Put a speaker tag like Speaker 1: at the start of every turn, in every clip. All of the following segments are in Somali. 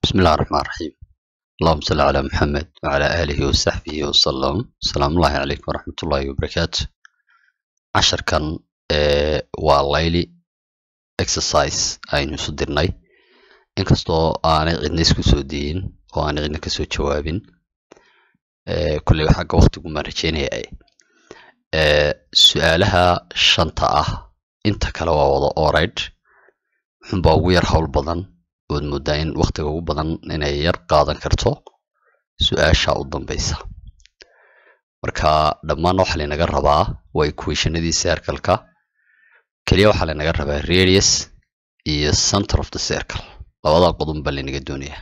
Speaker 1: بسم الله الرحمن الرحيم اللهم صل على محمد وعلى آله وصحبه وسلم السلام الله عليكم ورحمة الله وبركاته عشر كان waa layli exercise aynu isu dirnay inkastoo aanay cidna isku soo diyin oo aanay cidna kasoo jawaabin kolley xagga waqtigu maan rajeynaya su-aalaha shanta ah inta kale waa wada oride wuxunbaa ugu yar howl badan ood moodaa in waqtiga ugu badan inay yar qaadan karto su-aasha u dambeysa marka dhammaan waxaa laynaga rabaa waa equationadii circleka keliya waxaa laynaga rabaa radius iyo center of the circle labada qodon baa laynaga doonayaa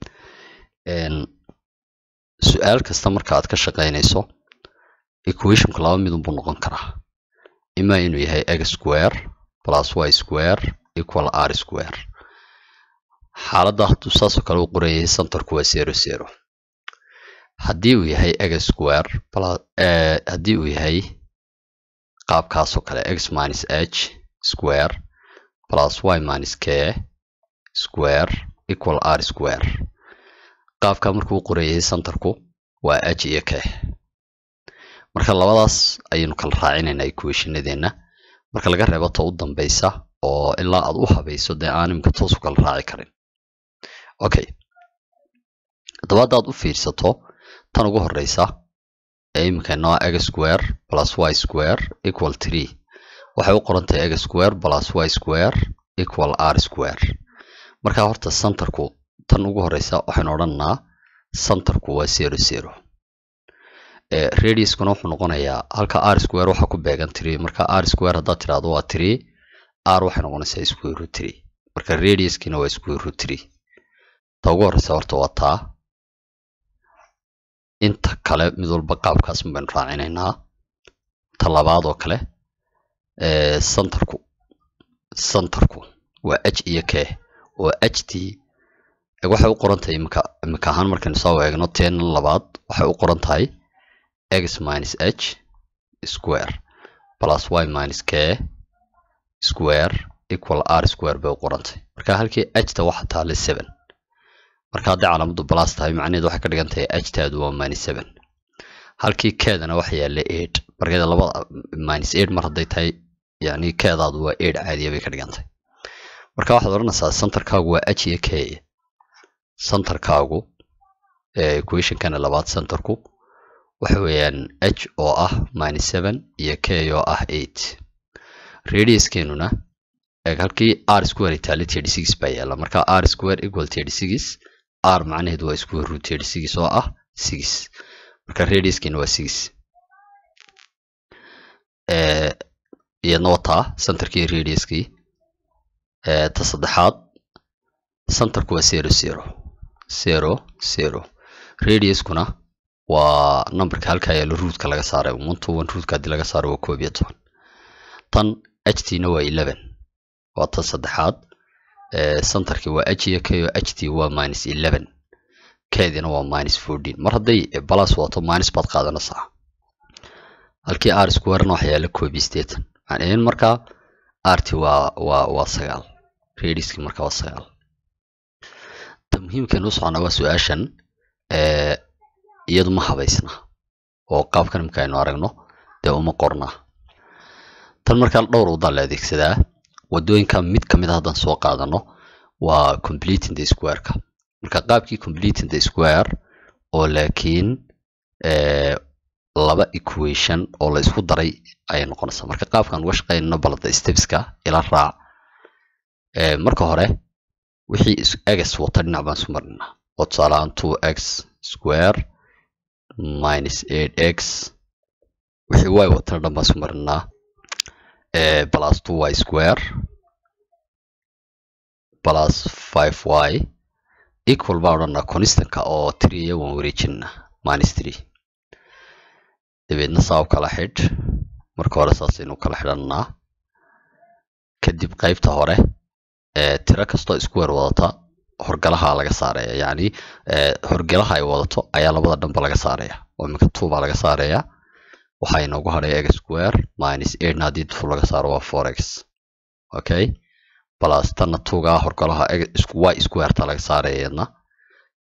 Speaker 1: su-aal kasta marka aad ka shaqaynayso equationku laba midun buu noqon karaa ima inuu yahay x square plus y square equal r square xaaladda hadduu saasoo kale u qoran yahay centerku waa zero zero haddii uu yahay x square haddii uu yahay qaabkaasoo kale x minus h square plus y minus k square equal r square qaabka markuu u qoran yahay centerku waa h iyo k marka labadaas ayaynu kala raacinaynaa equationadeenna marka laga reebo ta u dambeysa oo ilaa aad u habayso dee aan imika toos u kala raaci karin okay haddaba haddaad u fiirsato tan ugu horeysa ee iminka inoo x square plus y square equal three waxay u qoran tahay x square plus y square equal r square marka horta centerku tan ugu horeysa waxaynu odhananaa centerku waa zero zero radiuskuna wuxuu noqonayaa halka r square waxaa ku beegan three marka r square haddaad tiraahdo waa three r waxay noqonaysaa square root three marka radiuskiina waa square root three ta ugu horeysa horta waa taa inta kale mid walba qaabkaas baynu raacinaynaa ta labaad oo kale centerku centerku waa h iyo k oo h t waxay u qoran tahay imika imika ahaan markaynu soo eegno ten labaad waxay u qoran tahay x minus h square plus y minus k square equal r square bay u qoran tahay marka halkii h ta waxa taale seven marka haddii calaamaddu plus tahay macnaheedu waxay ka dhigan tahay h taadu waa minus seven halkii keedana waxa yaalla eight markeeda labada minus eight mar hadday tahay yani keedaadu waa eight caadiya bay ka dhigan tahay marka waxaad odhanaysaa centerkaagu waa h iyo k centerkaagu equationkana labaad centerku waxa weeyaan h oo ah minus seven iyo k oo ah eight radiuskeenuna halkii r square itaali thirty six baa yaalla marka r square equal thirty six r macnaheedu waa square root thirty six oo ah six marka radiuskeena waa six iyadna wataa centerkii radiuskii ta saddexaad centerku waa zero zero zero zero radiuskuna waa numberka halkaa yaalo ruutka laga saaray one to one ruutka haddii laga saaro waa koob iyo toban tan h t na waa eleven waa tan saddexaad centerkii waa h iyo k oo h t waa minus eleven keedina waa minus fourteen mar hadday balas wato minus baad qaadanaysaa halkii r squarena waxa yaalla koob iyo siddeetan macnaheed markaa r t waa waa waa sagaal radiuskii marka waa sagaal ta muhiimkeenu u socona waa su-aashan iyadu ma habaysna oo qaabkan imika aynu aragno dee uma qorna tan markaa dhowr wadaa la adeegsadaa wadooyinka mid ka mid a haddaan soo qaadano waa completing the squareka marka qaabkii completing the square oo laakiin laba equation oo la isku daray ayay noqonaysaa marka qaabkan uga shaqaynano balada stepska ila raac marka hore wixii x wata dhinac baan isu marinaa oo tusaaleahaan two x square minus eight x wixii y watana dhan baan isu marinaa plus two y square plus five y equal baan odhanaa constantka oo three iya waan wareejinaa minus three dabeedna saa u kala xidh marka hore saasaynu kala xidhanaa kadib qaybta hore tiro kastoo isku weer wadata horgalaha laga saaraya yacni horgalaha ay wadato ayaa labada dhanba laga saaraya oo iminka two baa laga saaraya waxaa inoogu hadhaya x square minus eightna haddii two laga saaro waa four x okay plus tanna tuugaa horgalaha y squareta laga saaraya iyadna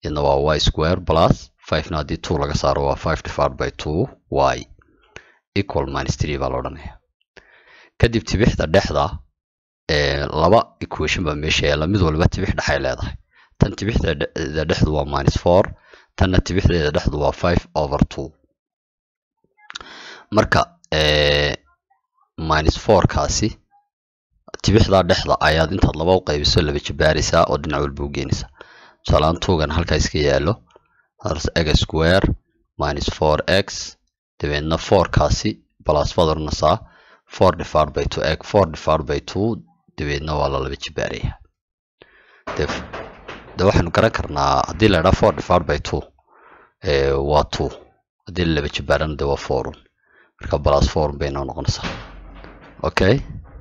Speaker 1: iyadna waa y square plus 5na haddii 2 laga saaro waa 5 divided by 2 y equal minus 3 baa la odhanaya kadib tibixda dhexda ee laba equation baa meesha yaalla mid walba tibix dhexay leedahay tan tibixdeeda dhexdu waa minus 4 tanna tibixdeeda dhexdu waa 5 over 2 marka minus 4 kaasi tibixdaa dhexda ayaad intaad laba u qaybiso laba jabaaraysaa oo dhinac walba u geenaysaa tusaalaan tuugan halkaa iska yaallo x square minus 4x dabeedna 4 kaasi plus baad odhanaysaa 4 divided by 2 egg 4 divided by 2 dabeedna waa la laba jabaaraya de waxaynu garan karnaa haddii la idhaa 4 divided by 2 waa 2 haddii la laba jabaarana de waa 4 marka plus 4 bay noo noqonaysaa okay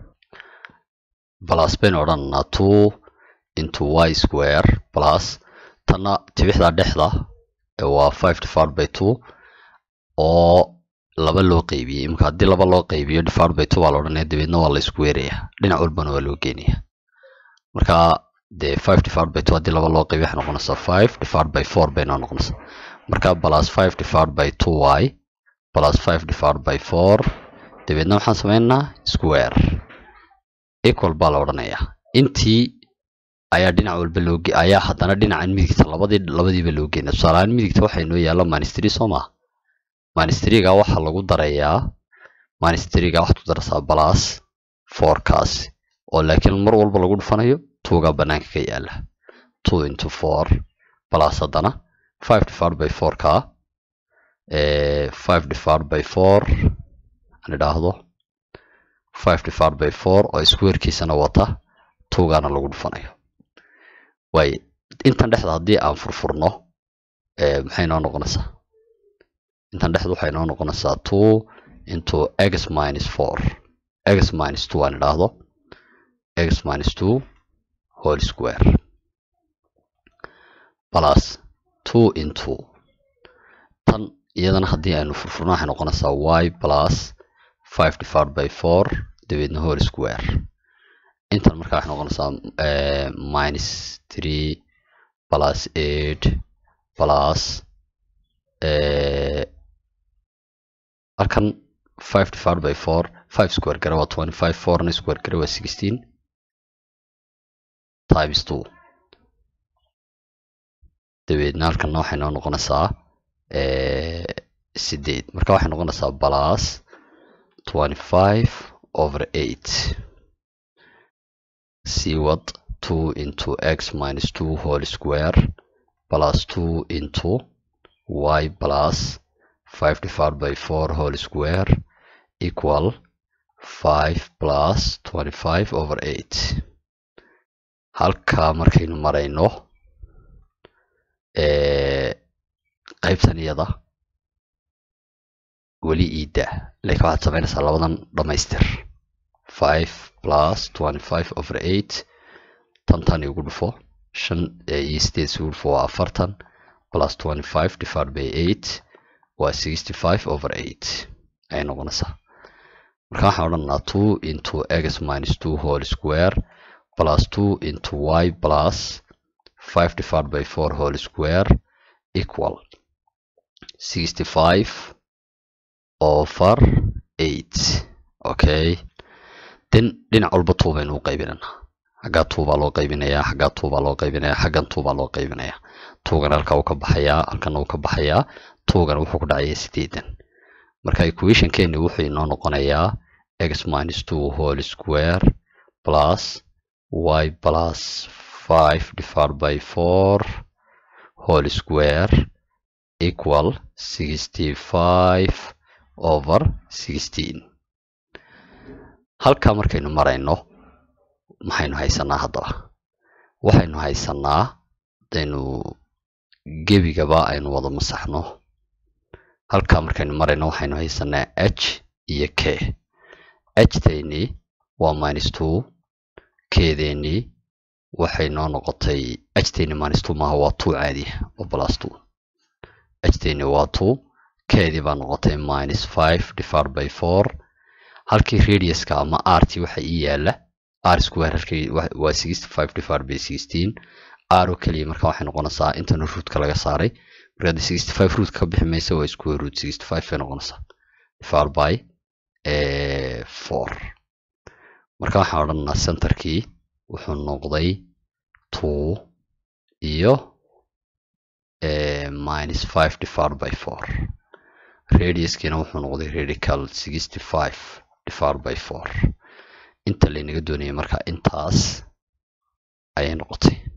Speaker 1: plus baynu odhanaynaa 2 into y square plus tanna tibixda dhexda waa 5 divided by 2 oo laba loo qaybiyey imika haddii laba loo qaybiyo divided by 2 baa la odhanaya dabeedna waa la isku weerayaa dhinac walbana waa loo geenaya marka dee 5 divided by 2 haddii laba loo qaybiyo waxay noqonaysaa 5 divided by 4 bay noo noqonaysaa marka plus 5 divided by 2y plus 5 divided by 4 dabeedna waxaan sameynaynaa square equal baa la odhanayaa intii ayaa dhinac walba loo ayaa haddana dhinacan midigta labadii labadiiba loo geenaya tusaalahaan midigta waxaa inoo yaalla ministry soo maa ministryga waxaa lagu darayaa ministryga waxaad ku daraysaa plus fourkaas oo laakiin mar walba lagu dhufanayo tuuga banaanka ka yaala two into four plus haddana five divided by four ka five divided by four aan idhaahdo five divided by four oo squarekiisana wata tuugana lagu dhufanayo waaye intan dhexda haddii aan furfurno maxay noo noqonaysaa intan dhexda waxay noo noqonaysaa two into x minus four x minus two aan idhaahdo x minus two whole square plus two into tan iyadana haddii aynu furfurno waxay noqonaysaa y plus five divided by four dabeedna whole square intan markaa waxay noqonaysaa minus three plus eight plus halkan five divided by four five square gara waa twenty five fourna square gara waa sixteen times two dabeedna halkanna waxay noo noqonaysaa sideed marka waxay noqonaysaa plus twenty five over eight see what two into x minus two whole square plus two into y plus 5 divided by 4 whole square equal 5 plus 25 over 8 halkaa markaynu marayno qaybtan iyada weli iida laakiin waxaad samaynaysaa labadan dhammaystir 5 plus 25 over 8 tantan igu dhufo shan iyo sideed isugu dhufo waa afartan plus 25 divided by 8 waa 65 over 8 ayay noqonaysaa marka waxaan odhanaa 2 into x minus 2 whole square plus 2 into y plus 5 divided by 4 whole square equal 65 over 8 okay then dhinac walba 2 baynu u qaybinanaa xaggaa 2 baa loo qaybinayaa xaggaa 2 baa loo qaybinayaa xaggan 2 baa loo qaybinayaa tuugan halka uu ka baxayaa halkana uu ka baxayaa tuugan wuxuu ku dhacayaa sideedan marka equationkeeni wuxuu inoo noqonayaa x minus two whole square plus y plus five divided by four whole square equal sixty five over sixteen halkaa markaynu marayno maxaynu haysanaa haddaba waxaynu haysanaa hadaynu gebigaba aynu wada masaxno halkaa markaynu marayno waxaynu haysanaa h iyo k h tayni waa minus two kedeeni waxay noo noqotay h tayni minus two maaha waa two caadiya oo plus two h tayni waa two keedii baa noqotay minus five divided by four halkii radiuska ama rt waxa ii yaala r square halkii waa sixty five divided by sixteen r oo keliya marka waxay noqonaysaa intana rootka laga saaray marka haddii sixty five rootka ka bixi maysa waa square root sixty five bay noqonaysaa divided by four marka waxaan odhanaynaa centerkii wuxuu noqday two iyo minus five divided by four radiuskiina wuxuu noqday radical sixty five divided by four inta laynaga doonayay marka intaas ayay noqotay